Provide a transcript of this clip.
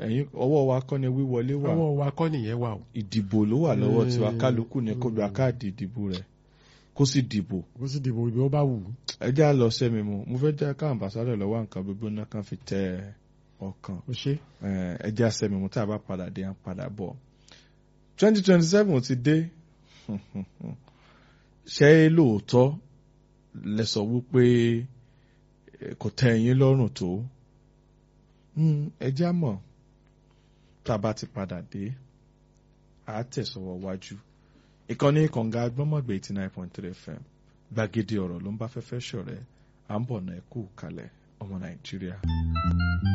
ẹ̀yin ọwọ́ wa kọ́ ni wíwọlé wà ọwọ́ wa kọ́ nìyẹn wà o ìdìbò ló wà lọ́wọ́ tiwa Mm. kálukú ni kó gba káàdì ìdìbò rẹ̀ kó sì dìbò ó sì dìbò ibi ó bá wù ú. ẹ já lọ sẹ́mi mu mo fẹ́ jẹ́ ká àmbàsádọ̀ lọ́wọ́ nǹkan gbogbo náà kan fi tẹ ọkàn ó ṣe Eh, ẹ já sẹ́mi mu tá a bá padà dé à ń padà bọ̀ twenty twenty seven ti dé ṣé lóòótọ́ lẹ sọ wípé eh, kò tẹ́ ẹ̀yin lọ́rùn tó Hmm, ẹ já mọ̀ tá a bá ti padà dé à á tẹ̀sọ̀wọ́ wájú ìkànnì kànga agbọ́mọ̀gbé eighty nine point three fm gbàgede ọ̀rọ̀ ló ń bá fẹ́fẹ́ ṣọ̀rẹ́ à ń bọ̀ náà ẹ kú kalẹ̀ ọmọ nàìjíríà.